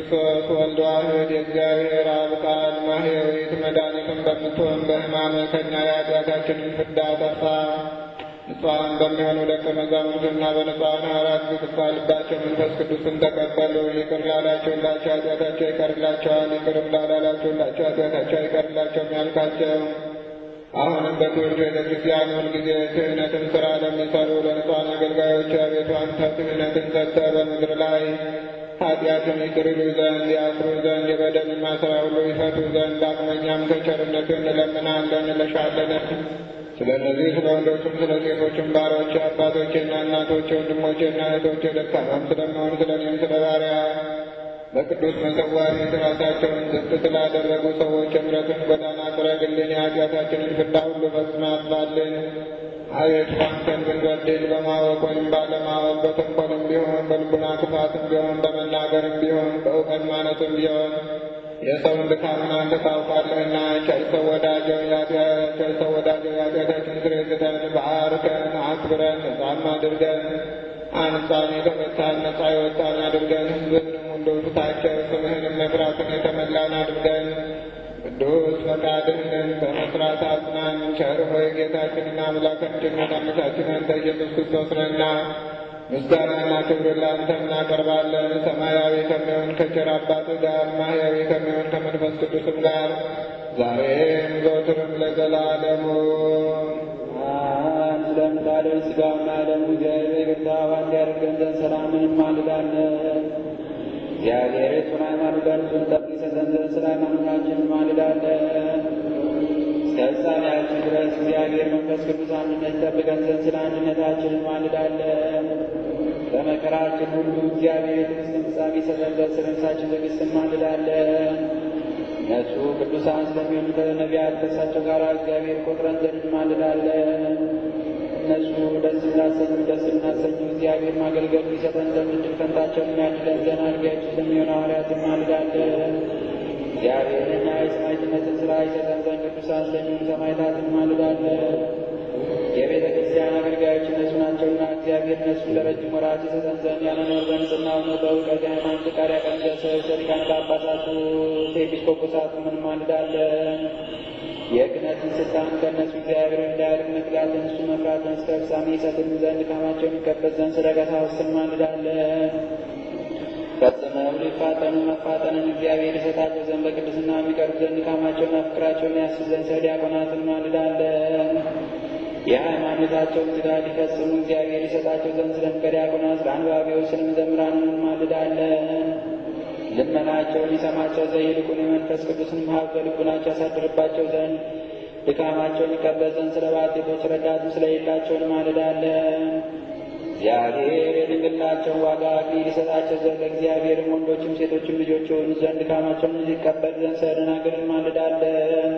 ክርስቶስ ወልድ ዋሕድ የእግዚአብሔር አብ ቃል ማሕየዊት መድኃኒትን በምትሆን በሕማመ ከኛ የኃጢአታችንን ፍዳ ጠፋ። ንጹሐን በሚሆኑ ደቀ መዛሙርትና በንጹሐን ሐዋርያት ዝግባ ልባቸው መንፈስ ቅዱስን ተቀበሉ። ይቅር ላላችሁላቸው ኃጢአታቸው ይቀርላቸዋል፣ ይቅርም ላላላችሁላቸው ኃጢአታቸው አይቀርላቸውም ያልካቸው አሁንም በትውልድ ቤተ ክርስቲያን ሁልጊዜ ክህነትን ሥራ ለሚሰሩ ለንጹሐን አገልጋዮች አቤቱ አንተ ክህነትን ሰጥተህ በምድር ላይ ኃጢአትን ይቅር ይሉ ዘንድ ያስሩ ዘንድ የበደልን ማሰራ ሁሉ ይፈቱ ዘንድ ዳግመኛም ከቸርነት እንለምናለን እንለሻለን። ስለ እነዚህ ስለ ወንዶችም ስለ ሴቶችም ባሮች አባቶቼና እናቶቼ ወንድሞቼና እህቶቼ ደካማም ስለመሆን ስለ እኔም ስለ ባሪያ በቅዱስ መሰዋዕት ፊት ራሳቸውን ዝቅ ስላደረጉ ሰዎች እምረትን ጎዳና ጥረግልን፣ የኃጢአታችንን ፍዳ ሁሉ ፈጽመህ አጥፋልን። አቤቱ አንተን ብንበድል በማወቅ ወይም ባለማወቅ በተንኮልም ቢሆን በልቡና ክፋትም ቢሆን በመናገርም ቢሆን በእውቀት ማነትም ቢሆን የሰውን ድካምን አንተ ታውቃለህና ቸር ሰው ወዳጀው ቸር ሰው ወዳጀው የኃጢአታችን ስርየት ስጠን፣ ባርከን፣ አክብረን፣ ነጻም አድርገን አንጻን የተመታን ነጻ የወጣን አድርገን ሕዝብንም ሁሉ ፊታቸው ስምህንም መፍራትን የተመላን አድርገን ቅዱስ ፈቃድህን በመስራት አጽናን። ቸር ሆይ ጌታችንና አምላካችን መድኃኒታችን አንተ ኢየሱስ ክርስቶስ ነህና ምስጋናና ክብር ለአንተ እናቀርባለን። ሰማያዊ ከሚሆን ከቸር አባትህ ጋር ማሕያዊ ከሚሆን ከመንፈስ ቅዱስም ጋር ዛሬም ዘወትርም ለዘላለሙ ስለምታደር ሥጋውና ደሙ እግዚአብሔር ይቅርታ ባንድ ያደርገን ዘንድ ሰላምን እንማልዳለን። እግዚአብሔር የሱን ሃይማኖት ጋር ጠብቅ ይሰጠን ዘንድ ስለ ሃይማኖታችን እንማልዳለን። እስከ ፍጻሜያችን ድረስ እግዚአብሔር መንፈስ ቅዱስ አንድነት ይጠብቀን ዘንድ ስለ አንድነታችን እንማልዳለን። በመከራችን ሁሉ እግዚአብሔር የትዕግስትን ፍጻሜ ይሰጠን ዘንድ ስለ ነፍሳችን ትዕግስት እንማልዳለን። እነሱ ቅዱሳን ስለሚሆኑ ከነቢያት ከእሳቸው ጋር እግዚአብሔር ቆጥረን ዘንድ እንማልዳለን። እነሱ ደስ እንዳሰኙ ደስ እናሰኙ እግዚአብሔር ማገልገል ሊሰጠን ዘንድ እድል ፈንታቸውን የሚያድለን ዘንድ አድርጊያችን ስለሚሆኑ ሐዋርያት እንማልዳለን። እግዚአብሔርና የሰማዕትነትን ሥራ ይሰጠን ዘንድ ቅዱሳን ስለሚሆኑ ሰማዕታት እንማልዳለን። የቤተ ክርስቲያን አገልጋዮች እነሱ ናቸውና እግዚአብሔር እነሱን ለረጅም ወራት ይሰጠን ዘንድ ያለኖር በንጽሕና ሆኖ በእውቀት የሃይማኖት ፍቃድ ያቀኑ ዘንድ ሊቃነ ጳጳሳቱ ኤጲስቆጶሳቱ እንማልዳለን። የክህነትን ስልጣን ከእነሱ እግዚአብሔር እንዳያድግ መክላትን እሱ መፍራትን እስከ ፍጻሜ ይሰጥን ዘንድ ድካማቸውን ይቀበል ዘንድ ስለ ቀሳውስት እንማልዳለን። ፈጽመው ሊፋጠኑ መፋጠንን እግዚአብሔር ይሰጣቸው ዘንድ በቅድስና የሚቀርቡ ዘንድ ድካማቸውና ፍቅራቸውን ያስብ ዘንድ ስለ ዲያቆናት እንማልዳለን። የሃይማኖታቸውን ሥጋ ሊፈጽሙ እግዚአብሔር ይሰጣቸው ዘንድ ስለ ምክረ ዲያቆናት፣ ስለ አንባቢዎች፣ ስለ መዘምራን እንማልዳለን። ልመናቸውን ይሰማቸው ዘንድ ይልቁን የመንፈስ ቅዱስንም ሀብት በልቡናቸው ያሳድርባቸው ዘንድ ድካማቸውን ይቀበል ዘንድ ስለ ባልቴቶች ረዳትም ስለሌላቸው እንማልዳለን። እግዚአብሔር የድንግልናቸውን ዋጋ አክሊል ይሰጣቸው ዘንድ ለእግዚአብሔርም ወንዶችም ሴቶችም ልጆች የሆኑ ዘንድ ድካማቸውን ይቀበል ዘንድ ስለ ደናግል እንማልዳለን።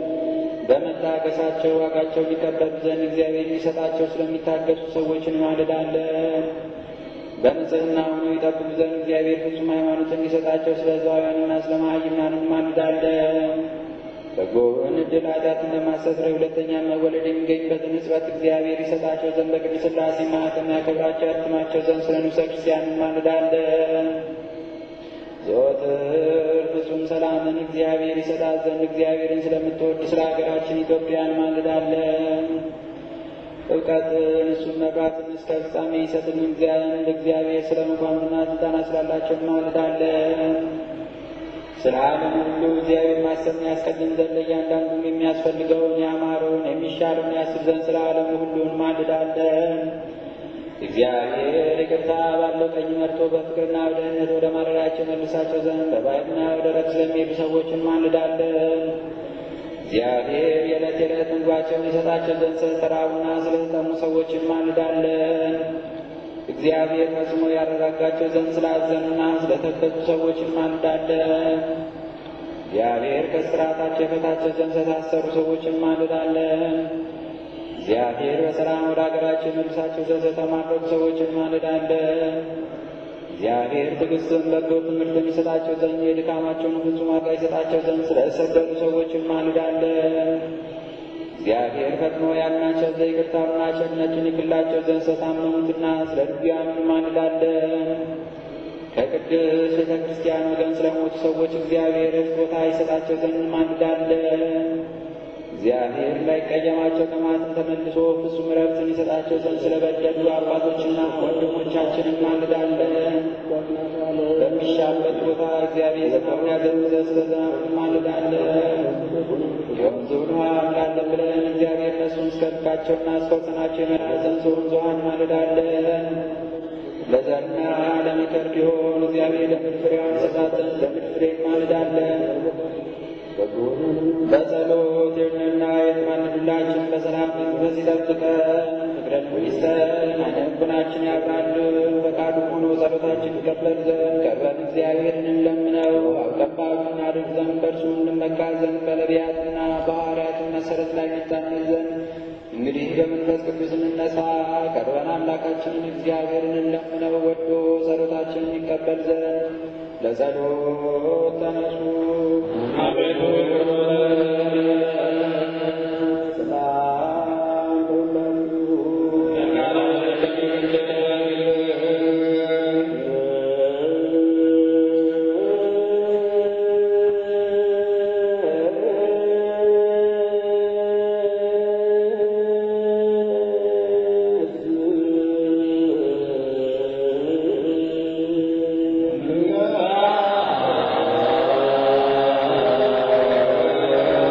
በመታገሳቸው ዋጋቸውን ይቀበሉ ዘንድ እግዚአብሔር የሚሰጣቸው ስለሚታገሱ ሰዎች እንማልዳለን። በንጽሕና ሆኖ ይጠብቁ ዘንድ እግዚአብሔር ፍጹም ሃይማኖትን እንዲሰጣቸው ስለ ሕዝባውያንና ስለ መሃይምናን እንማልዳለን። በጎን ዕድል ኃጢአትን ለማስተስረይ ሁለተኛ መወለድ የሚገኝበትን ሕጽበት እግዚአብሔር ይሰጣቸው ዘንድ በቅድስት ሥላሴ ማኅተም ያከብራቸው ያትማቸው ዘንድ ስለ ንዑሰ ክርስቲያን እንማልዳለን። ዘወትር ፍጹም ሰላምን እግዚአብሔር ይሰጣት ዘንድ እግዚአብሔርን ስለምትወድ ስለ ሀገራችን ኢትዮጵያ እንማልዳለን። እውቀትን እሱን መብራትን እስከ ፍጻሜ ይሰጥን ዘንድ እግዚአብሔር ስለ መኳንንትና ስልጣናት ስላላቸው እንማልዳለን። ስለ ዓለም ሁሉ እግዚአብሔር ማሰብን ያስቀድም ዘንድ ለእያንዳንዱም የሚያስፈልገውን ያማረውን የሚሻለውን ያስብ ዘንድ ስለ ዓለሙ ሁሉ እንማልዳለን። እግዚአብሔር ይቅርታ ባለው ቀኝ መርቶ በፍቅርና በደህንነት ወደ ማደሪያቸው መልሳቸው ዘንድ በባሕርና ወደ ረፍት ስለሚሄዱ ሰዎች እንማልዳለን። እግዚአብሔር የዕለት የዕለት ምግባቸውን ይሰጣቸው ዘንድ ስለተራቡና ስለተጠሙ ሰዎች እንማልዳለን። እግዚአብሔር ፈጽሞ ያረጋጋቸው ዘንድ ስላዘኑና ስለተከዙ ሰዎች እንማልዳለን። እግዚአብሔር ከስርዓታቸው የፈታቸው ዘንድ ስለታሰሩ ሰዎች እንማልዳለን። እግዚአብሔር በሰላም ወደ አገራቸው የመልሳቸው ዘንድ ስለተማረኩ ሰዎች እንማልዳለን። እግዚአብሔር ትዕግስትን በጎ ትምህርት የሚሰጣቸው ዘንድ የድካማቸውን ፍጹም ዋጋ ይሰጣቸው ዘንድ ስለተሰደዱ ሰዎች እንማልዳለን። እግዚአብሔር ፈጥኖ ያድናቸው ዘንድ ይቅርታውንና ቸርነቱን ይክላቸው ዘንድ ስለታመሙትና ስለ ድውያኑ እንማልዳለን። ከቅድስት ቤተ ክርስቲያን ወገን ስለሞቱ ሰዎች እግዚአብሔር ቦታ ይሰጣቸው ዘንድ እንማልዳለን። እግዚአብሔር እንዳይቀየማቸው ከማትም ተመልሶ ፍጹም ረፍትን ይሰጣቸው ዘንድ ስለበደሉ አባቶችና ወንድሞቻችን እንማልዳለን። በሚሻበት ቦታ እግዚአብሔር ዝናቡን ያዘንብ ዘንድ ስለ ዝናቡ እንማልዳለን። የወንዙን ውሃ እንላለን ብለን እግዚአብሔር እነሱን እስከ ልካቸውና እስከ ወሰናቸው ይመራ ዘንድ ወንዝ ውሃ እንማልዳለን። ለዘርና ለመከር ቢሆን እግዚአብሔር ለምድር ፍሬዋን ይሰጣት ዘንድ ለምድር ፍሬ እንማልዳለን። በጸሎት የሆነና የተማልዱላችን በሰላም መንፈስ ይጠብቀን፣ ፍቅረን ይስጠን፣ ዓይነ ልቡናችን ያብራልን፣ ፈቃዱ ሆኖ ጸሎታችን ይቀበል ዘንድ ቀርበን እግዚአብሔርን እንለምነው። አቀባቢ እናድርግ ዘንድ በእርሱ እንመካ ዘንድ በነቢያትና በሐዋርያትን መሰረት ላይ እንታመን ዘንድ እንግዲህ በመንፈስ ቅዱስ እንነሳ። ቀርበን አምላካችንን እግዚአብሔርን እንለምነው ወዶ ጸሎታችንን ይቀበል ዘንድ ለጸሎት ተነሱ። አቤቱ ሰላም ሁላችሁ Yeah.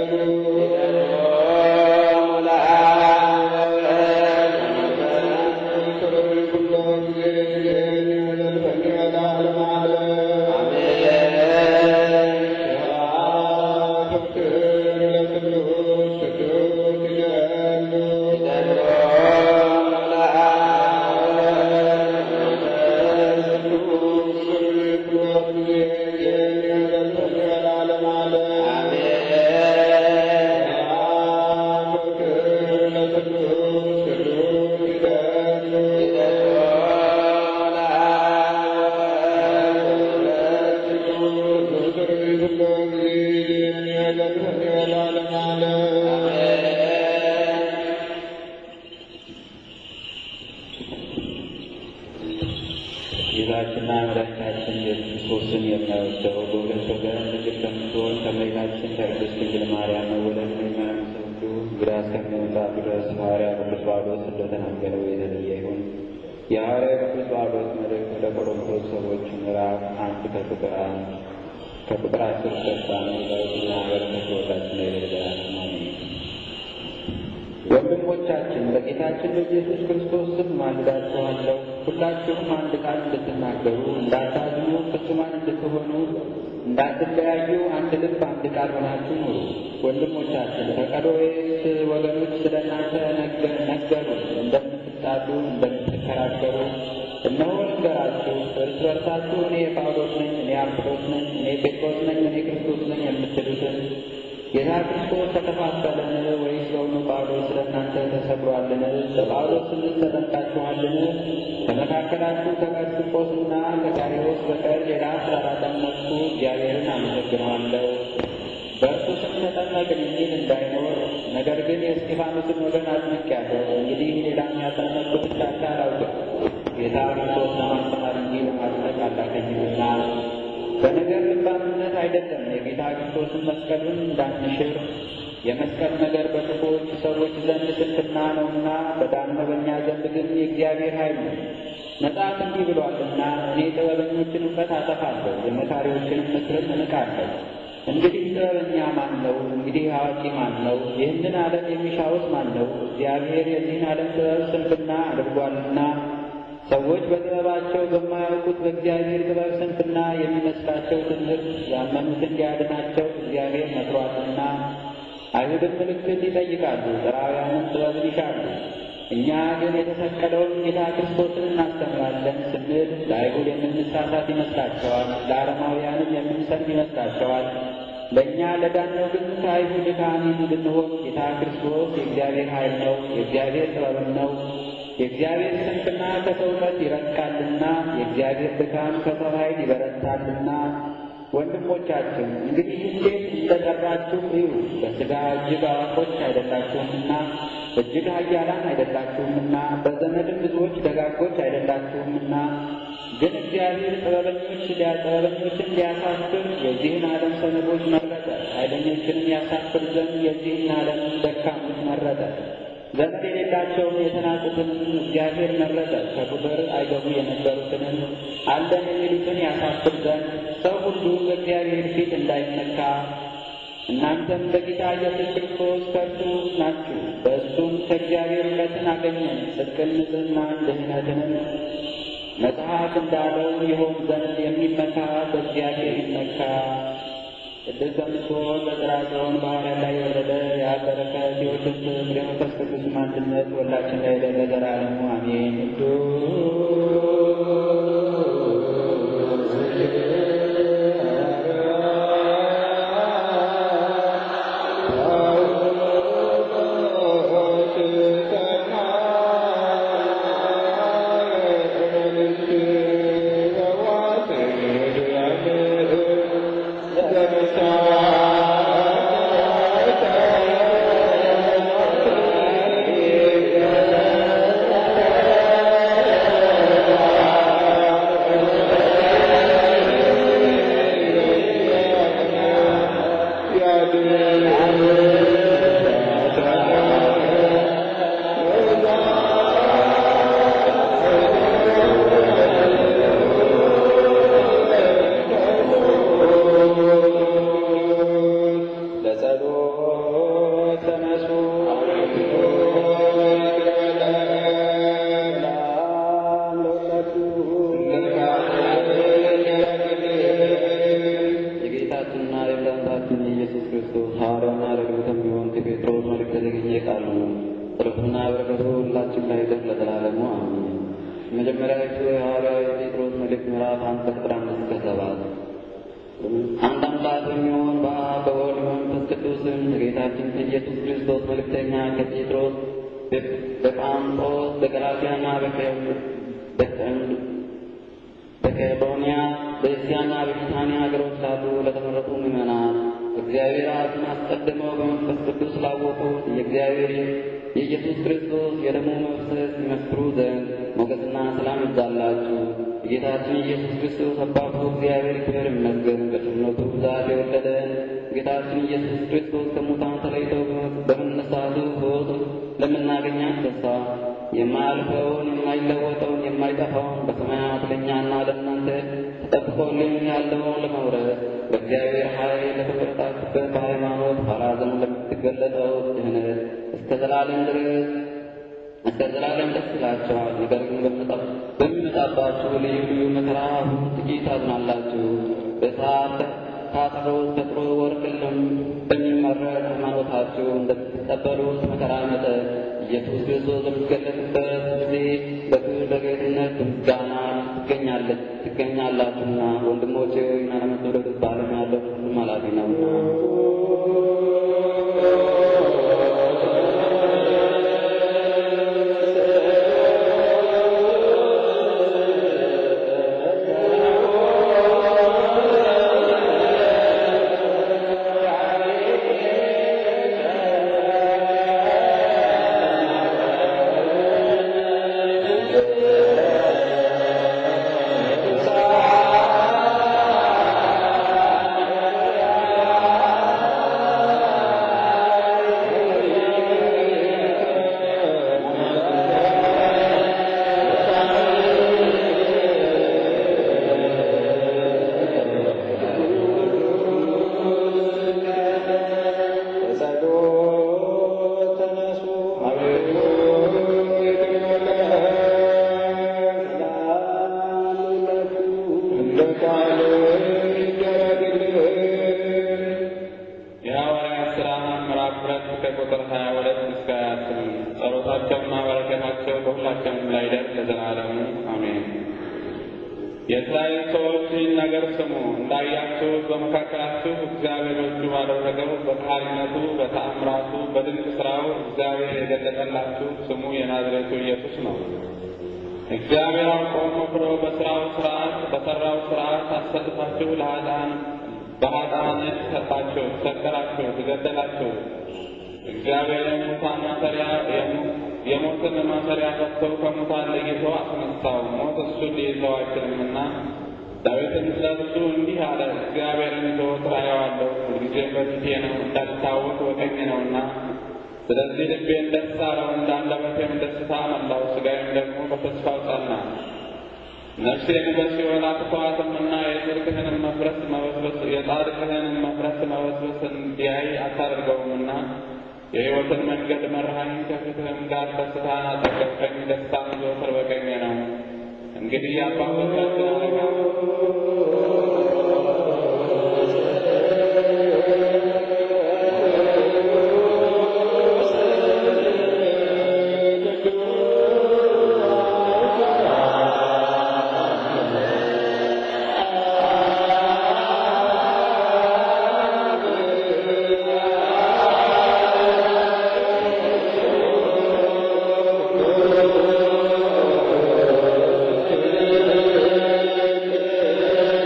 ጌታችንና መድኃኒታችን ኢየሱስ ክርስቶስን የማይወደው በሁለት ወገን ድንግል ከምትሆን ከእመቤታችን ከቅድስት ድንግል ማርያም መወለድን የማያምን ሰው ሁሉ እንግዳ እስከሚመጣ ድረስ ሐዋርያ ቅዱስ ጳውሎስ እንደተናገረው የተለየ ይሁን። የሐዋርያ ቅዱስ ጳውሎስ መልእክት ወደ ቆሮንቶስ ሰዎች ምዕራፍ አንድ ከቁጥር አንድ ከቁጥር አስር እስከ አስራ አንድ ዳዊትና በረከት በሁላችን ላይ ለዘላለም አሜን። ወንድሞቻችን በጌታችን በኢየሱስ ክርስቶስ ስም ማልዳችኋለሁ። ሁላችሁም አንድ ቃል እንድትናገሩ፣ እንዳታዝኑ፣ ፍጹማን እንድትሆኑ፣ እንዳትለያዩ፣ አንድ ልብ፣ አንድ ቃል ሆናችሁ ኑሩ። ወንድሞቻችን ከቀሎዌስ ወገኖች ስለ እናንተ ነገሩ፣ እንደምትጣሉ፣ እንደምትከራከሩ እነሆ ልንገራችሁ። እርስ በርሳችሁ እኔ ጳውሎስ ነኝ፣ እኔ አጵሎስ ነኝ፣ እኔ ጴጥሮስ ነኝ፣ እኔ ክርስቶስ ነኝ የምትሉትን ጌታ ክርስቶስ ተከፋፈለን ወይስ በእውኑ ጳውሎስ ስለ እናንተ ተሰብሯልን? ለጳውሎስ ስንል ተጠምቃችኋልን? ከመካከላችሁ ከቀርስጶስና ከዳርዮስ በቀር ሌላ ስላላጠመቅሁ እግዚአብሔርን አመሰግነዋለሁ። በእርሱ ስም ተጠመቅን የሚል እንዳይኖር፣ ነገር ግን የእስጢፋኖስን ወገን አጥምቄአለሁ። እንግዲህ ሌላ የሚያጠመቅኩት እንዳለ አላውቅም። ጌታ ክርስቶስ ለማስተማር እንጂ ለማጥመቅ አላከኝምና በነገር ልባምነት አይደለም። የጌታ ክርስቶስን መስቀሉን እንዳንሽር የመስቀል ነገር በክፉዎች ሰዎች ዘንድ ስንፍና ነውና፣ በዳነው በእኛ ዘንድ ግን የእግዚአብሔር ኃይል ነው። መጽሐፍ እንዲህ ብሏልና እኔ ጥበበኞችን እውቀት አጠፋለሁ፣ የመካሪዎችንም ምክርን እንቃለሁ። እንግዲህ ጥበበኛ ማን ነው? እንግዲህ አዋቂ ማን ነው? ይህንን ዓለም የሚሻውስ ማን ነው? እግዚአብሔር የዚህን ዓለም ጥበብ ስንፍና አድርጓልና ሰዎች በጥበባቸው በማያውቁት በእግዚአብሔር ጥበብ ስንፍና የሚመስላቸው ትምህርት ያመኑትን ሊያድናቸው እግዚአብሔር መክሯልና። አይሁድም ምልክት ይጠይቃሉ፣ ዕብራውያንም ጥበብን ይሻሉ። እኛ ግን የተሰቀለውን ጌታ ክርስቶስን እናስተምራለን ስንል ለአይሁድ የምንሳሳት ይመስላቸዋል፣ ለአረማውያንም የምንሰልፍ ይመስላቸዋል። ለእኛ ለዳነው ግን ከአይሁድ ካህን ብንሆን ጌታ ክርስቶስ የእግዚአብሔር ኃይል ነው፣ የእግዚአብሔር ጥበብም ነው። የእግዚአብሔር ስንፍና ከሰው እውቀት ይረቃልና የእግዚአብሔር ድካም ከሰው ኃይል ይበረታልና። ወንድሞቻችን እንግዲህ እንዴት እንደጠራችሁ እዩ። በሥጋ እጅግ አዋቆች አይደላችሁምና እጅግ ኃያላን አይደላችሁምና በዘመድም ብዙዎች ደጋጎች አይደላችሁምና ግን እግዚአብሔር ጥበበኞች ጥበበኞችን ሊያሳፍር የዚህን ዓለም ሰነፎች መረጠ፣ ኃይለኞችንም ያሳፍር ዘንድ የዚህን ዓለም ደካሞች መረጠ። ዘመድ የሌላቸውን የተናቁትንም እግዚአብሔር መረጠ። ከቁጥር አይገቡ የነበሩትንም አለን የሚሉትን ያሳፍር ዘንድ ሰው ሁሉ በእግዚአብሔር ፊት እንዳይመካ እናንተም በጌታ ኢየሱስ ክርስቶስ ከእርሱ ናችሁ። በእሱም ከእግዚአብሔር እውቀትን አገኘን፣ ጽድቅን፣ ንጽሕናን፣ ድህነትንም መጽሐፍ እንዳለው ይሆን ዘንድ የሚመካ በእግዚአብሔር ይመካ። ቅድስት በምትሆን በጥራጽዮን በሐዋርያት ላይ የወረደ የአብ በረከት የወልድ ፍቅር የመንፈስ ቅዱስም አንድነት ሁላችን ላይ ለዘላለሙ አሜን። ለጸሎት ተነሱ። ሰላም ለሁላችሁ። የጌታችንና የመድኃኒታችን የኢየሱስ ክርስቶስ ሐዋርያና ረድኤቱ ከሚሆን ከጴጥሮስ መልእክት የተገኘ ቃል ነው። ጸሎቱና በረከቱ ሁላችን ላይ ይደር ለዘላለሙ አሜን። የመጀመሪያዊቱ የሐዋርያው የጴጥሮስ መልእክት ምዕራፍ አንድ ከቁጥር አምስት እስከ ሰባት አንድ አምላክ በሚሆን በአብ በወልድ በመንፈስ ቅዱስም ከጌታችን ከኢየሱስ ክርስቶስ መልእክተኛ ከጴጥሮስ በጳንጦስ በገላትያና በቀሎንያ በእስያና በቢታንያ ሀገሮች ላሉ ለተመረጡ ምዕመናን እግዚአብሔር አብን አስቀድመው በመንፈስ ቅዱስ ስላወቁት የእግዚአብሔር የኢየሱስ ክርስቶስ የደሙ መፍሰስ ይመስክሩ ዘንድ ሞገስና ሰላም ይብዛላችሁ። የጌታችን የኢየሱስ ክርስቶስ አባቱ እግዚአብሔር ክብር ይመስገን። በቸርነቱ ብዛት የወለደን ጌታችን ኢየሱስ ክርስቶስ ከሙታን ተለይተው በመነሳቱ ሕይወት ለምናገኛት ተስፋ የማያልፈውን የማይለወጠውን የማይጠፋውን በሰማያት ለእኛና ለእናንተ ተጠብቆልን ያለውን ለመውረስ በእግዚአብሔር ኃይል ለተቆረጣችሁበት በሃይማኖት ኋላ ዘመን ለምትገለጠው ድህነት እስከ ዘላለም ድረስ እስከ ዘላለም ደስ ይላቸዋል። ነገር ግን በሚመጣባችሁ ልዩ ልዩ መከራ አሁን ጥቂት ታዝናላችሁ። በእሳት ታጥሮ ተጥሮ ወርቅ በሚመረጥ ሃይማኖታችሁ እንደምትቀበሉት መከራ መጠን ኢየሱስ ክርስቶስ በሚገለጥበት ጊዜ በክብር በጌትነት በምስጋና ትገኛለች ትገኛላችሁና ወንድሞቼ ሆይ አለመውደድ በዓለም ያለው ሁሉም ኃላፊ ነውና በጸሎት ተነሱ። ሰላም ለሁላችሁ። የሐዋርያት ሥራ ምዕራፍ ሁለት ከቁጥር ሀያ ሁለት እስከ ሀያ ስምንት ጸሎታቸውና በረከታቸው በሁላችንም ላይ ይደር ለዘላለሙ አሜን። የእስራኤል ሰዎች ይህን ነገር ስሙ። እንዳያችሁት በመካከላችሁ እግዚአብሔር እጁ ባደረገው በቃልነቱ በተአምራቱ በድንቅ ሥራው እግዚአብሔር የገለጠላችሁ ስሙ የናዝሬቱ ኢየሱስ ነው። እግዚአብሔር አውቆ መክሮ በሥራው ሥርዓት በሠራው ሥርዓት አሰልፋችሁ ለኃጥአን በኃጥአን እጅ ሰጣችሁ፣ ሰቀላችሁ፣ ገደላችሁ። እግዚአብሔር የሙታን ማሰሪያ የሞትን ማሰሪያ ፈትቶ ከሙታን ለይቶ አስነሳው። ሞት እሱን ሊይዘው አይችልምና ዳዊትም ስለ እርሱ እንዲህ አለ፣ እግዚአብሔርን ዘወትር አየዋለሁ፣ ሁልጊዜም በፊቴ ነው፣ እንዳልታወቅ በቀኝ ነውና። ስለዚህ ልቤን ደስ አለው፣ እንደ አንደበቴም ደስታ መላው፣ ሥጋዬም ደግሞ በተስፋው ጸና። ነፍሴን በሲኦል አትተዋትምና የጽድቅህንም መፍረስ መበስበስ የጻድቅህንም መፍረስ መበስበስ እንዲያይ አታደርገውምና የሕይወትን መንገድ መራኸኝ፣ ከፊትህም ጋር ደስታን አጠገብቀኝ፣ ደስታም ዘወትር በቀኜ ነው። እንግዲህ አባቶቻችን አለቃ ሰላም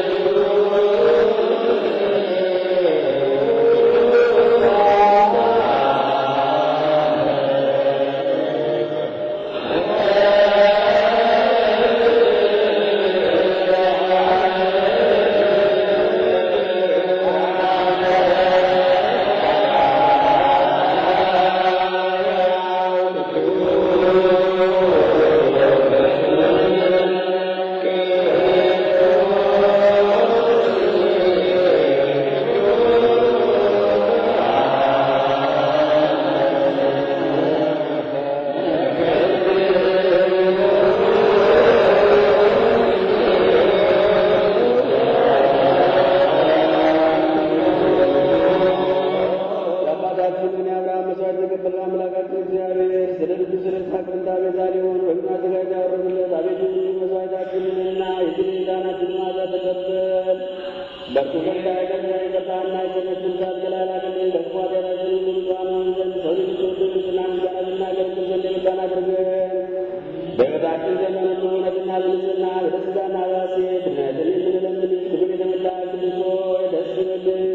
የአብርሃም መስዋዕት የተቀበለ አምላካችን እግዚአብሔር ስለ ልጁ ስለ ይስሐቅ ፈንታ ቤዛ ሊሆን ወይም አዘጋጅ ያወረዱለት አቤቱ መስዋዕታችንንና የድል ዳናችንን ማዛ ተቀበል። በእርሱ ፈንታ የቀና የቀጣና የሰነችን ሳት ገላላቅልን ደግሞ ኃጢአታችንን ሁሉ ንጹሐን ዘንድ ሰው ልጅ ተወዱ ስና ምስጋና ልናገለግል ዘንድ የገባን አድርገን በሕይወታችን ዘመን ሁሉ እውነትና ብልጽግና በደስታና በሐሴት ድነትን የምንለምን ክብር የተመላ ቅዱስ ሆይ ደስ ይበልህ።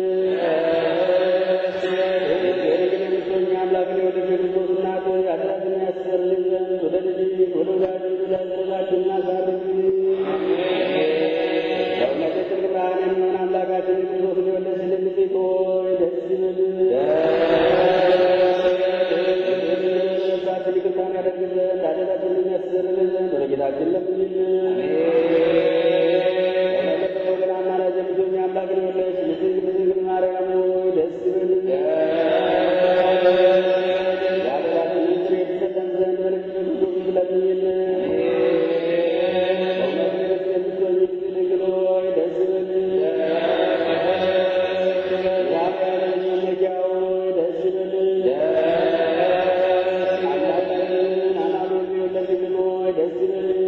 የድንግል የምትሆኝ አምላክን የወለድሽ የክርስቶስ እናት ሆይ ኃጢአታችንን ያስተሰርይልን ዘንድ ወደ ልጅሽ ወደ ወዳጅሽ ወደ አስረታችን አሳርጊ። ለእውነተችን ብርሃን የሚሆን አምላካችን ክርስቶስን የወለድሽልን ንጽሕት ሆይ ደስ ይበልህ። ነፍሳችን ይቅርታን ያደርግ ዘንድ ኃጢአታችንን የሚያስተሰርይልን ዘንድ ወደ ጌታችን ለምኝልን። ወገን አማላጅ የምትሆኝ አምላክን የወለድሽ ንጽሕት ድንግል ማርያም ሆይ ደስ ይበልሽ። የኃጢአታችንን ስርየት ይሰጠን ዘንድ በልጅሽ በክርስቶስ ለምኝልን። በእውነት ንግሥት የምትሆኝ ድንግል ሆይ ደስ ይበልሽ። የኃጢአታችን መመኪያ ሆይ ደስ ይበልሽ። አምላካችንን አማኑኤል የወለድሽ ድንግል ሆይ ደስ ይበልሽ።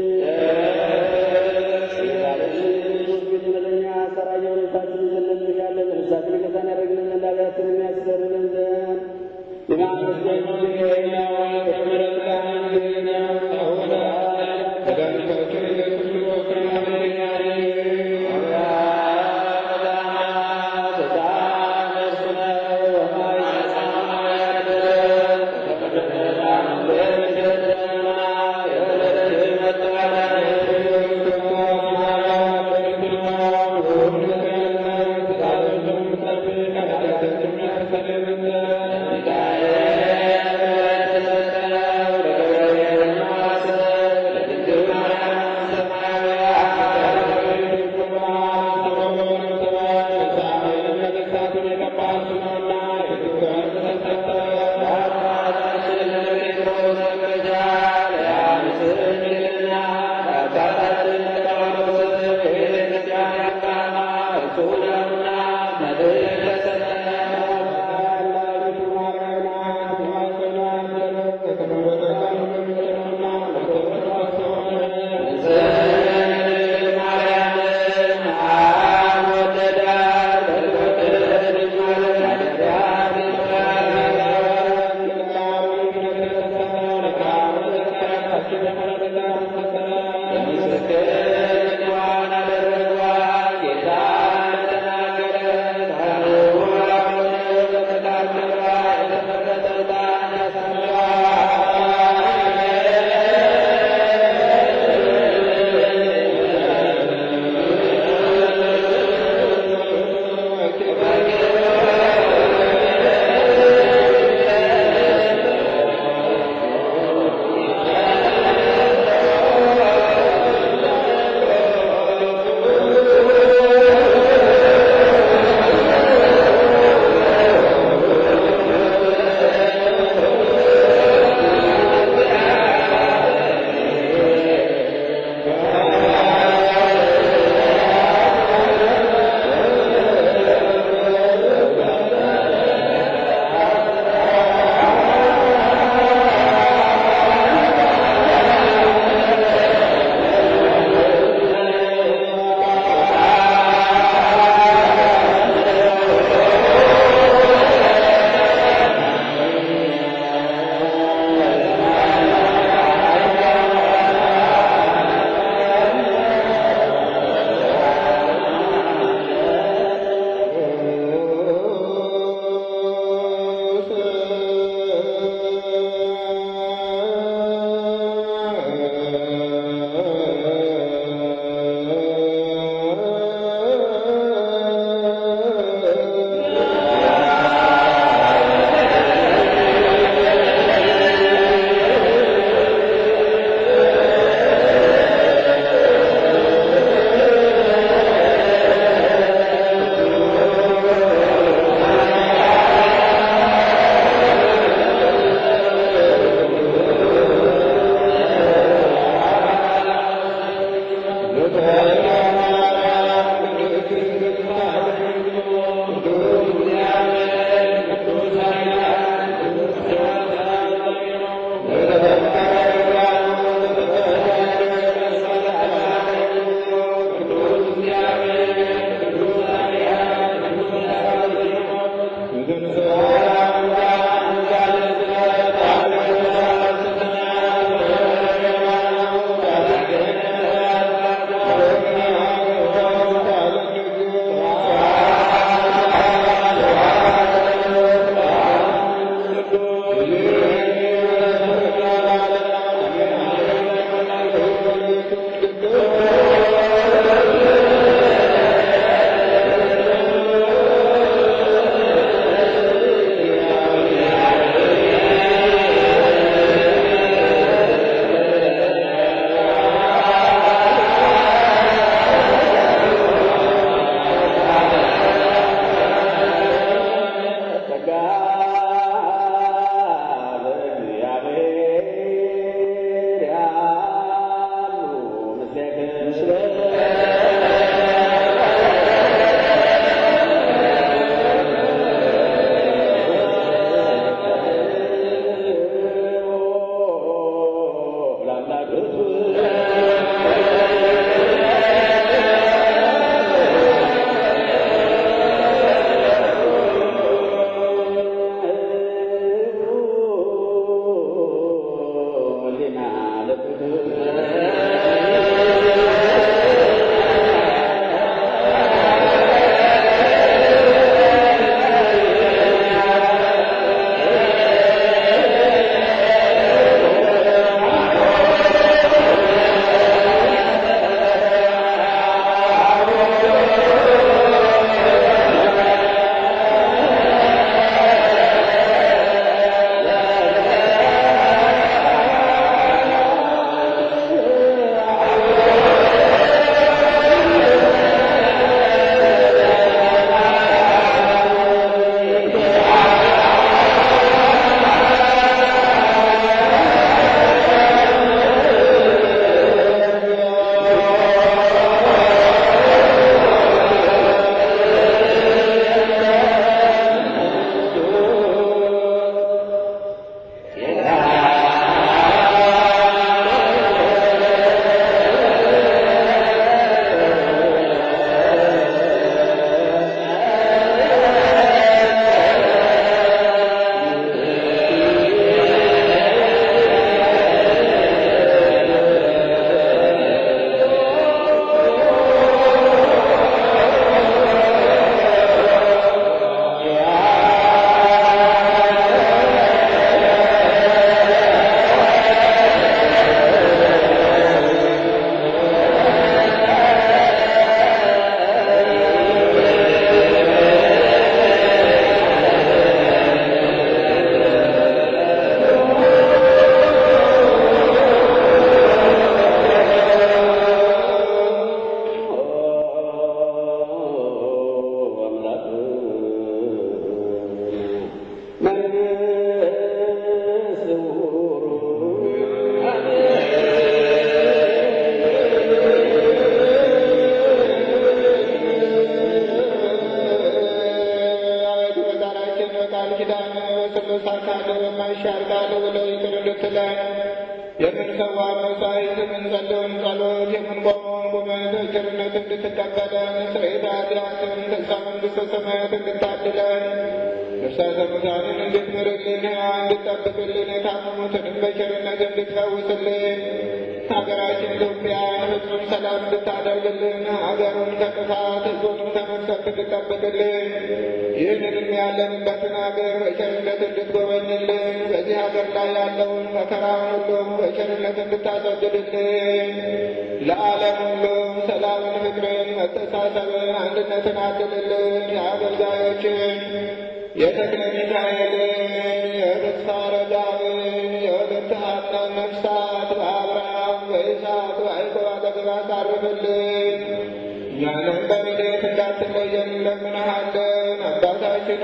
ጌታችን ክርስቶስ ቤት እውነተኛ አሰራየ ሁኔታችን እንዘለምንሻለን ነፍሳችን ይቅርታን ያደርግልን ዘንድ ኃጢአታችንን የሚያስተሰርይልን ዘንድ የማመስገን ጊዜና በምሕረት ቃል ጊዜና አሁን መድኃኒታችን ኢየሱስ ክርስቶስ Yeah. ካለ በማይሻር ቃል ብለው ይቅር እንድትለን የምንሰዋው መሥዋዕት የምንጸልየውን ጸሎት የምንቆመውን ቁመት በቸርነት እንድትቀበለን ስርየተ ኃጢአትን ተስፋ መንግሥተ ሰማያት እንድታድለን ነፍሳተ ሙታንን እንድትምርልን እንድትጠብቅልን የታመሙትንም በቸርነት እንድትፈውስልን ሀገራችን ኢትዮጵያን ፍጹም ሰላም እንድታደርግልን ሀገሩን ከጥፋት ሕዝቡንም ከመቅሰፍት እንድትጠብቅልን ይህንንም ያለንበትን ሀገር በቸርነት እንድትጎበኝልን በዚህ ሀገር ላይ ያለውን መከራውን ሁሉም በቸርነት እንድታስወግድልን ለዓለም ሁሉ ሰላምን፣ ፍቅርን፣ መተሳሰብን፣ አንድነትን አድልልን የአገልጋዮችን የተክለ ሚካኤልን የተስፋ ረዳብን የሁለት ሀብታም ነፍሳት በአብርሃም በይስሐቅ በያዕቆብ አጠገብ አሳርፍልን። እኛንም በረድኤት እንዳትለየን እንለምንሃለን። አባታችን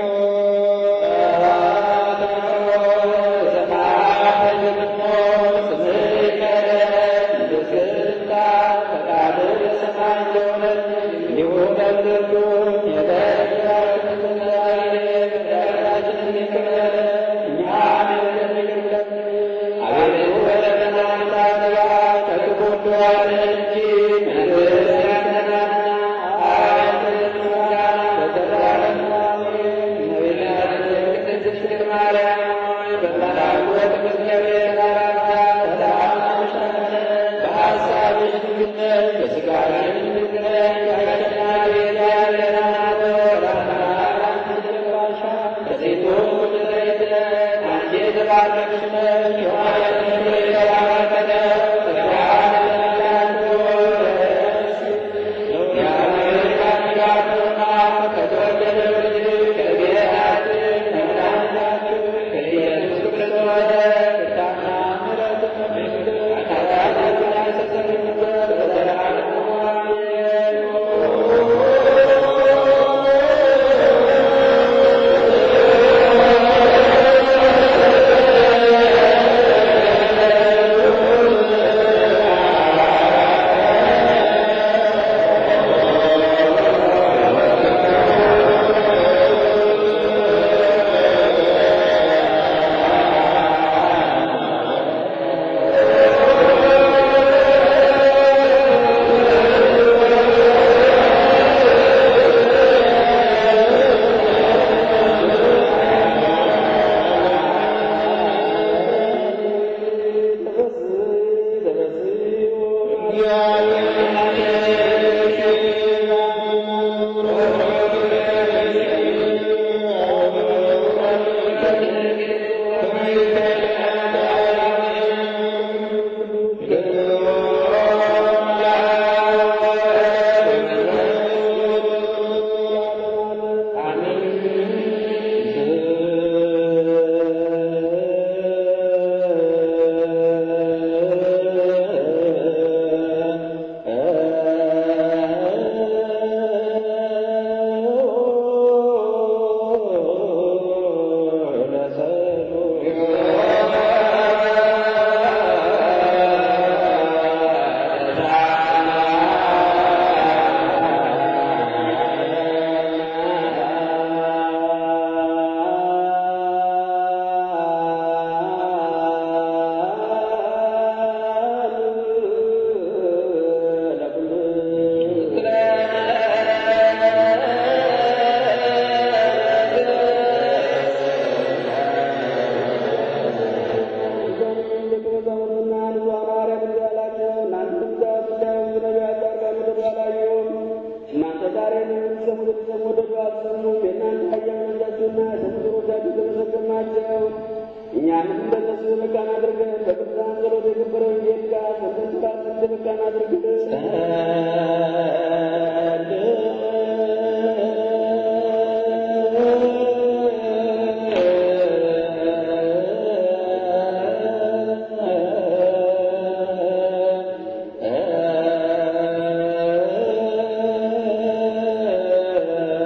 እኛንም እንደነሱ መካን አድርገን በቅዱሳን ጸሎት የከበረውን ጌት ጋር በተንስራት መካን አድርግልን።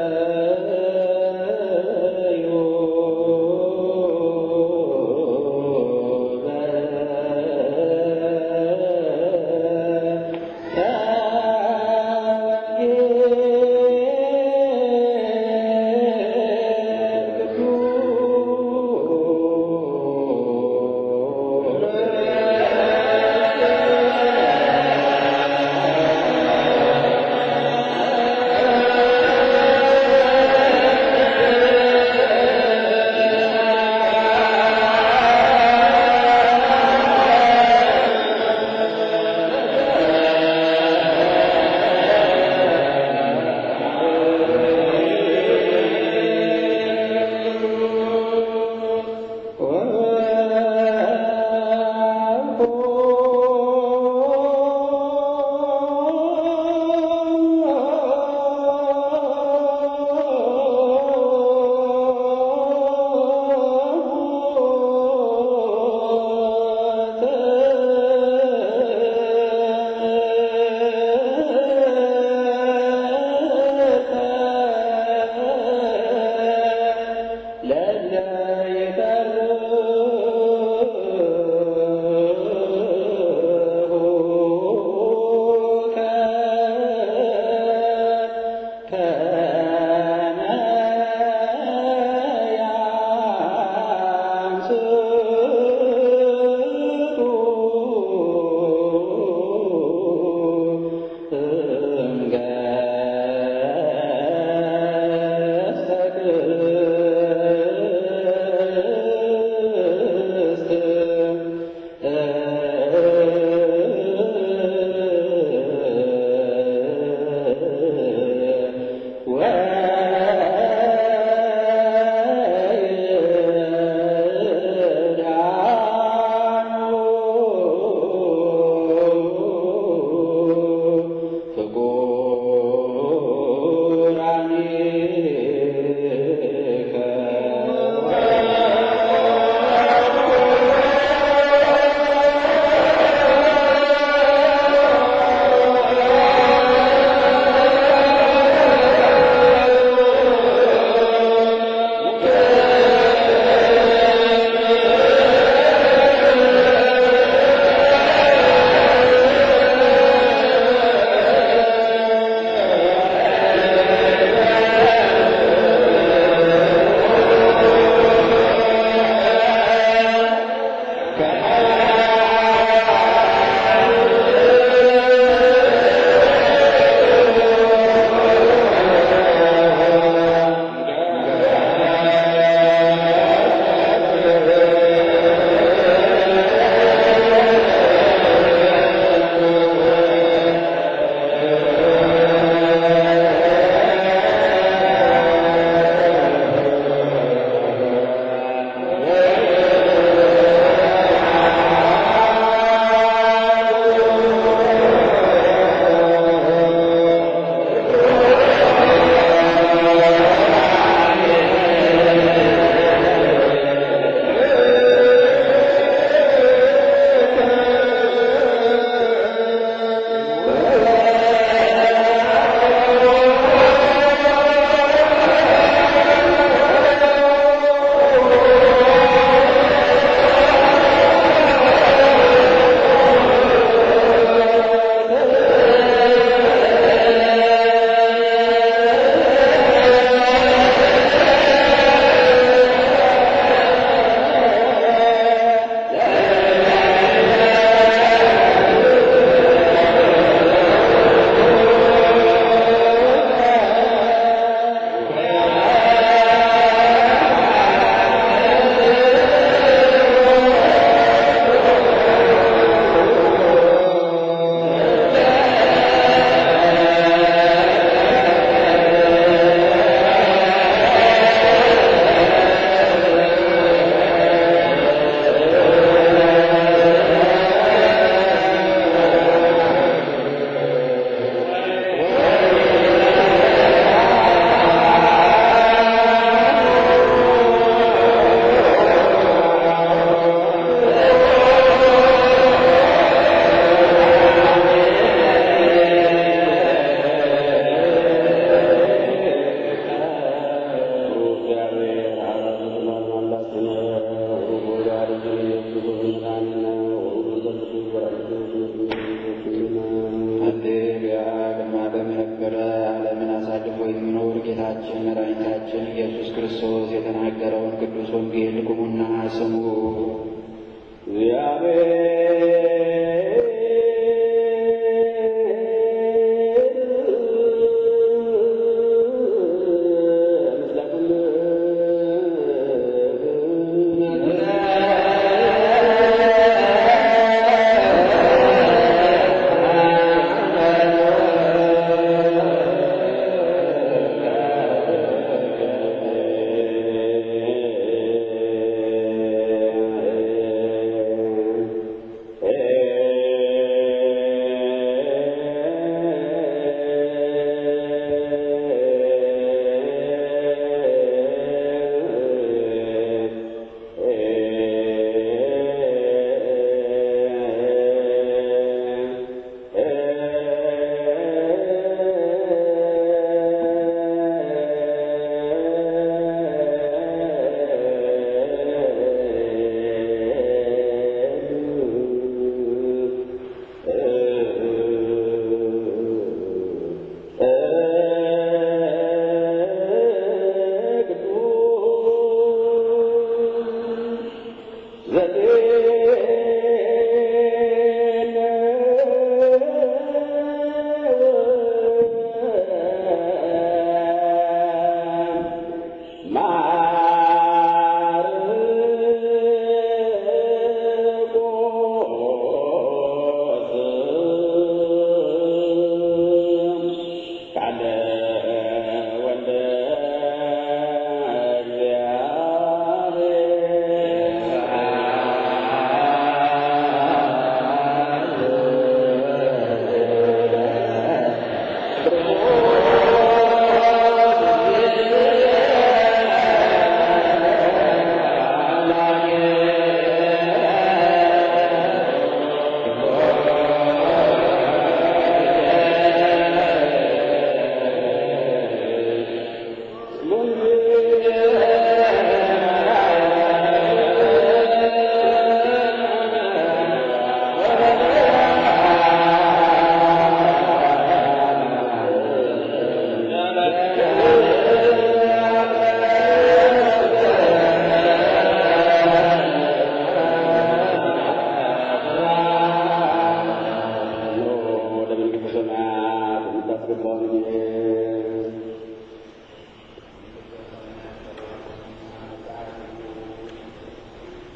ዮ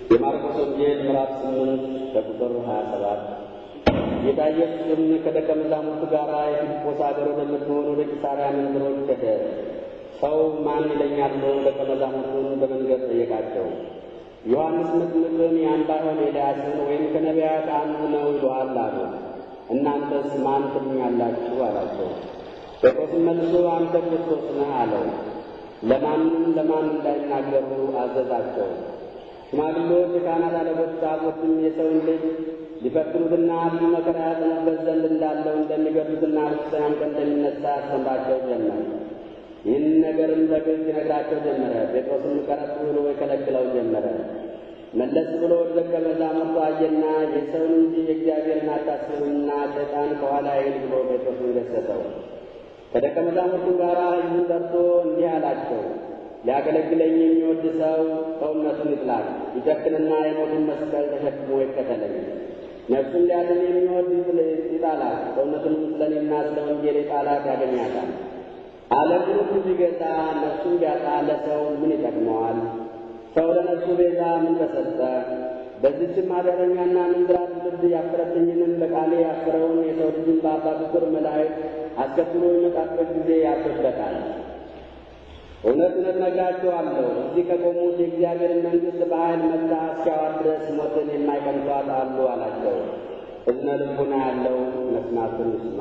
የማርቆስ ወንጌል ምዕራፍ ስምንት ከቁጥር ሀያ ሰባት ጌታ ኢየሱስም ከደቀ መዛሙርቱ ጋር የፊልጶስ አገር ወደምትሆን ወደ ቂሳርያ መንደሮች ሄደ። ሰው ማን ይለኛል ብሎ ደቀ መዛሙርቱን በመንገድ ጠየቃቸው። ዮሐንስ መጥምቅን ያን ባይሆን ኤልያስን ወይም ከነቢያት አንዱ ነው ይሉሃል አሉ። እናንተስ ማን ትሉኛላችሁ አላቸው። ጴጥሮስም መልሶ አንተ ክርስቶስ ነህ አለው። ለማንም ለማን እንዳይናገሩ አዘዛቸው። ሽማግሌዎች፣ የካህናት አለቆች፣ ጻፎችም የሰውን ልጅ ሊፈትኑትና ብዙ መከራ ያጸኑበት ዘንድ እንዳለው እንደሚገድሉትና በሦስተኛም ቀን እንደሚነሣ ያስተምራቸው ጀመር። ይህን ነገርም በግልጽ ይነግራቸው ጀመረ። ጴጥሮስም ቀረብ ብሎ ይከለክለው ጀመረ። መለስ ብሎ ወደ ደቀ መዛሙርቱ አየና የሰውን እንጂ የእግዚአብሔርን አታስቡምና ሰይጣን ከኋላ ይል ብሎ ጴጥሮስን ገሰጸው። ከደቀ መዛሙርቱ ጋር ሕዝቡን ጠርቶ እንዲህ አላቸው። ሊያገለግለኝ የሚወድ ሰው ሰውነቱን ይጥላል፣ ይጨክንና የሞቱን መስቀል ተሸክሞ ይከተለኝ። ነፍሱን ሊያድን የሚወድ ይጣላት፣ ሰውነቱንም ስለ እኔና ስለ ወንጌል የጣላት ያገኛታል። ዓለምን ሁሉ ቢገዛ ነፍሱን ቢያጣ ለሰው ምን ይጠቅመዋል? ሰው ለነፍሱ ቤዛ ምን ተሰጠ? በዚችም ኃጢአተኛና ምንዝራ ትውልድ ያፈረብኝንም በቃሌ ያፈረውን የሰው ልጅን በአባቱ ክብር መላእክት አስከትሎ የሚመጣበት ጊዜ ያፍርበታል። እውነት እውነት እነግራችኋለሁ እዚህ ከቆሙት የእግዚአብሔርን መንግሥት በኃይል መጥታ እስኪያዋት ድረስ ሞትን የማይቀምሷት አሉ አላቸው። እዝነ ልቡና ያለው መስማቱን ይስማ።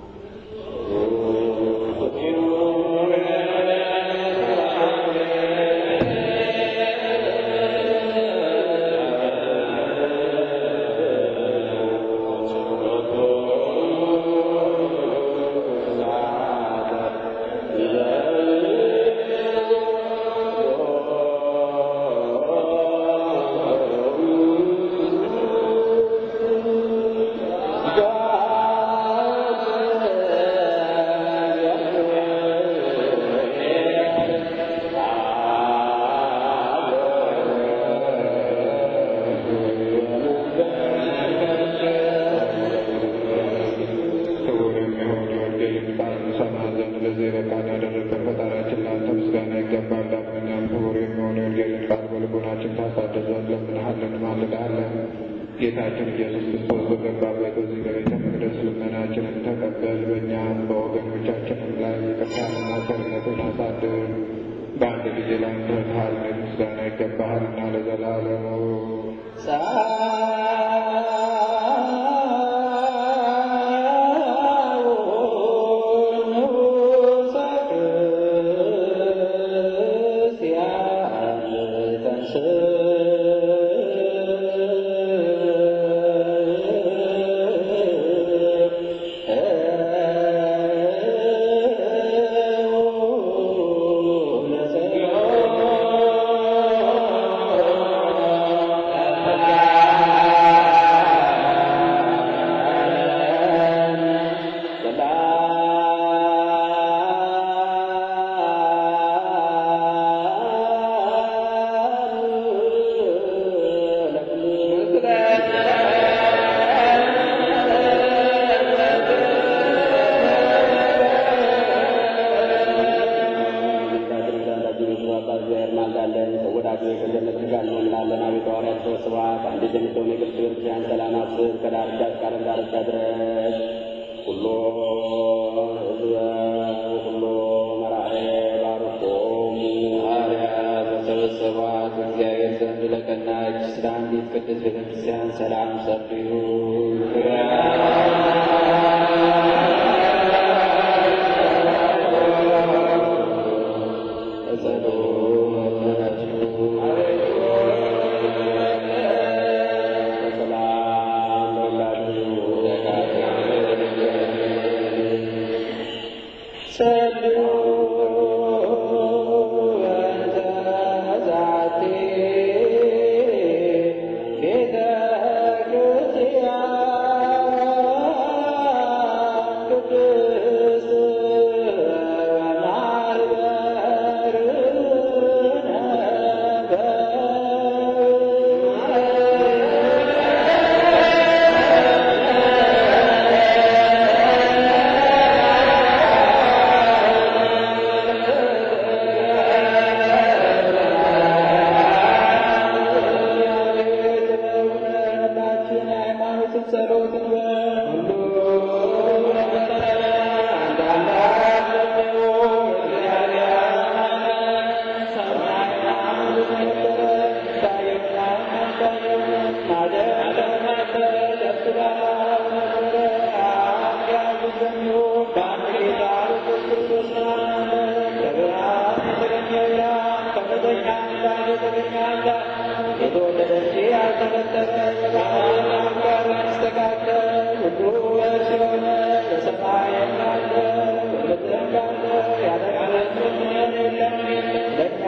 ክቡር የሚሆን የወንጌልን ቃል እንሰማ ዘንድ ለዚህ የበቃን ያደረገን ፈጣሪያችን ለአንተ ምስጋና ይገባል። ዳግመኛም ክቡር የሚሆን የወንጌልን ቃል በልቦናችን ታሳድር ዘንድ ለምንሃለን፣ ማልዳለን። ጌታችን ኢየሱስ ክርስቶስ በገባበት በዚህ በቤተ መቅደስ ልመናችንን ተቀበል። በእኛም በወገኖቻችንም ላይ ይቅርታንና ቸርነትን አሳድር። በአንድ ጊዜ ለአንተ ኃይል ምስጋና ይገባሃልና ለዘላለሙ እግዚአብሔር ዘንድ ለቀናች ስለ አንዲት ቅድስት ቤተክርስቲያን ሰላም ሰብዩ ቤተ ክርስቲያን የተወለደች ያልተፈጠረ ከአምላክ ጋር ያስተካከል ሁሉ በእርሱ የሆነ በሰማይ ያለ በምድርም ያለ ያለቃለት ምንም የለም። ለእኛ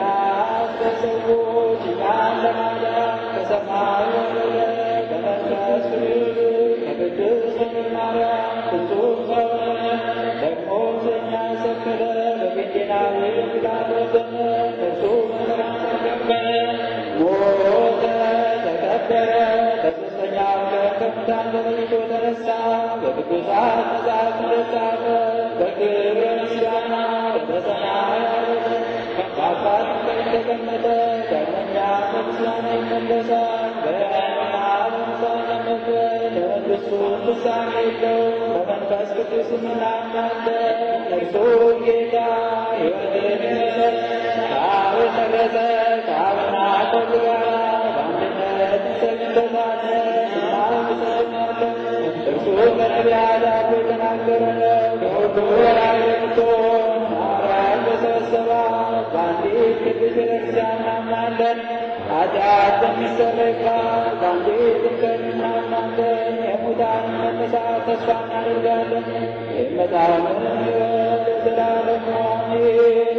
ለሰዎች እኛን ለማዳን ከሰማይ ወረደ በመንፈስ ቅዱስ ከቅድስት ድንግል ማርያም ፍጹም ሰው ሆነ። ደግሞ ስለኛ ሰከረ በጴንጤናዊ ጲላጦስ ዘመን እርሱ መከራን ተቀበለ፣ ሞተ፣ ተቀበረ። በሦስተኛው ቀን ከሙታን ተለይቶ ተነሣ። በቅዱሳት መጻሕፍት እንደተጻፈ በክብር ምስጋና ወደ ሰማይ ዐረገ። በአባቱ ቀኝ ተቀመጠ። ዳግመኛ በምስጋና ይመለሳል። በሕያዋንና በሙታን ለመፍረድ ለመንግሥቱ ፍጻሜ የለውም። በመንፈስ ቅዱስ እናምናለን። እርሱ ጌታ ሕይወትን የሚሰጥ ከአብ የሰረጸ ከአብና ከወልድ ጋር በአንድነት እንሰግድለታለን፣ እናመሰግናለን። እርሱ በነቢያት አፍ የተናገረ ነው። ከሁሉ በላይ የምትሆን ማርያም በሰበሰባት በአንዲት ቅድስት ቤተክርስቲያን እናምናለን። ኃጢአት በሚሰረይባት በአንዲት ጥምቀት እናምናለን። የሙታን መነሳት ተስፋ እናደርጋለን። የመጣውን ሕይወት ለዘላለሙ አሜን።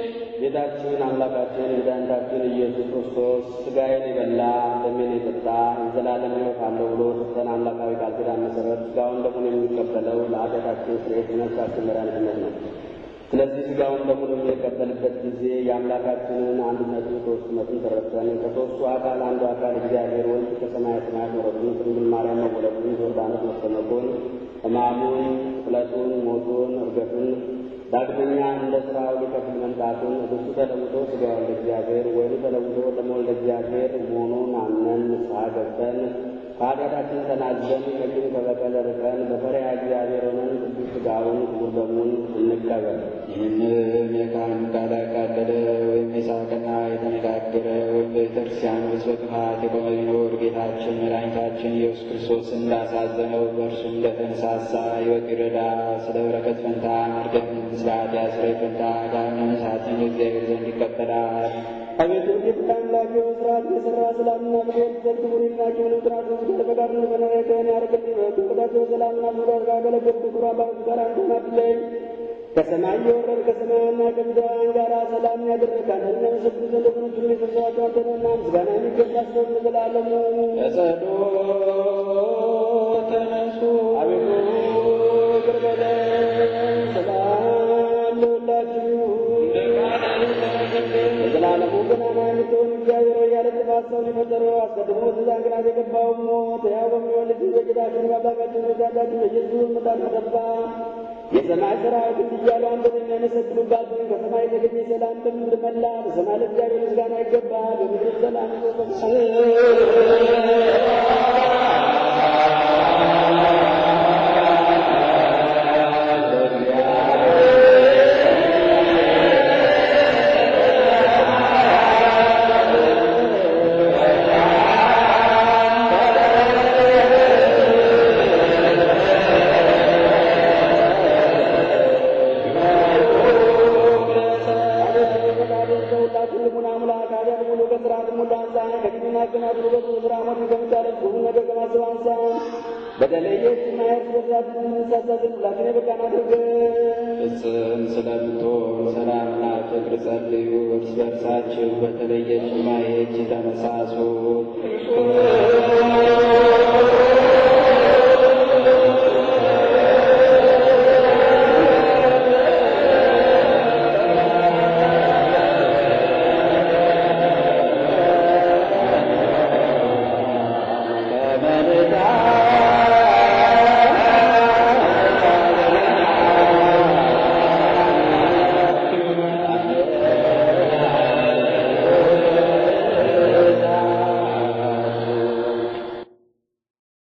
ጌታችን አምላካችን መድኃኒታችን ኢየሱስ ክርስቶስ ሥጋዬን የበላ ደሜን የጠጣ የዘላለም ሕይወት አለው ብሎ ሰጠን አምላካዊ ቃል ኪዳን መሠረት ሥጋውን ደሙን የሚቀበለው ለኃጢአታችን ስርየት ነፍሳችን መድኃኒትነት ነው። ስለዚህ ሥጋውን ደሙን የምንቀበልበት ጊዜ የአምላካችንን አንድነቱን ሦስትነቱን ተረድተን ከሦስቱ አካል አንዱ አካል እግዚአብሔር ወልድ ከሰማየ ሰማያት መውረዱን ከድንግል ማርያም መወለዱን ዮርዳኖስ መጠመቁን ሕማሙን፣ ስቅለቱን፣ ሞቱን፣ ዕርገቱን ዳግመኛ እንደ ሥራው ሊከፍል መምጣቱን እርሱ ተለውጦ ሥጋውን ለእግዚአብሔር ወይኑ ተለውጦ ደሞ ለእግዚአብሔር መሆኑን አምነን ንስሐ ገብተን ከኃጢአታችን ተናዘን ከቂም ከበቀል ርቀን በፈሪሃ እግዚአብሔር ሆነን ቅዱስ ሥጋውን ክቡር ደሙን እንቀበል። ይህንም የካህን ቃል ያቃለለ ወይም የሳቀና የተነጋገረ ወይም በቤተክርስቲያን ውስጥ በጥፋት የቆመ ቢኖር ጌታችን መድኃኒታችን ኢየሱስ ክርስቶስ እንዳሳዘነው በእርሱም እንደተነሳሳ ሕይወት ይረዳ ስለ በረከት ፈንታ መርገምን ስለ ኃጢአት ስርየት ፈንታ ገሃነመ እሳትን እግዚአብሔር ዘንድ ይቀበላል። አቤቱ ጌታ አምላክ ስርዓት የሠራ ሰላምና ፍቅር ዘግ ቡሪናቸውን ጥራት ስጋር በጋር በነሬተን ያደርግልኝ በቅዳቸው ሰላምና ፍቅር ካገለገሉ ክቡር አባቶች ጋር አንተን አድለኝ ከሰማይ የወረድ ከሰማያና ከምድራውያን ጋር ሰላም ያደረጋል እነመሰግዱ ዘንድ ብሩት የሚፈሰዋቸው አንተንና ምስጋና የሚገባ ስለሆን ለዘላለሙ በጸሎት ተነሱ። አቤቱ ይቅር በለን ሰላም ለሁላችሁ የዘላለሙ ገናና የምትሆን እግዚአብሔር ሆይ ያለ ጥፋት ሰውን የፈጠረው አስቀድሞ ትእዛዝ ግራት የገባው ሞት ሕያው በሚሆን ልጅ በጌታችን በአምላካችን በመድኃኒታችን በኢየሱስ ምጣት ተደፋ። የሰማይ ሠራዊት እንዲህ እያሉ አንተን የሚያመሰግኑባትን ከሰማይ የተገኘ ሰላም በምድር መላ። በሰማይ ለእግዚአብሔር ምስጋና ይገባል፣ በምድር ሰላም ፍጽም ስለምትሆን ሰላምና ፍቅር ጸልዩ። እርስ በርሳችሁ በተለየች ማየች ተመሳሱ።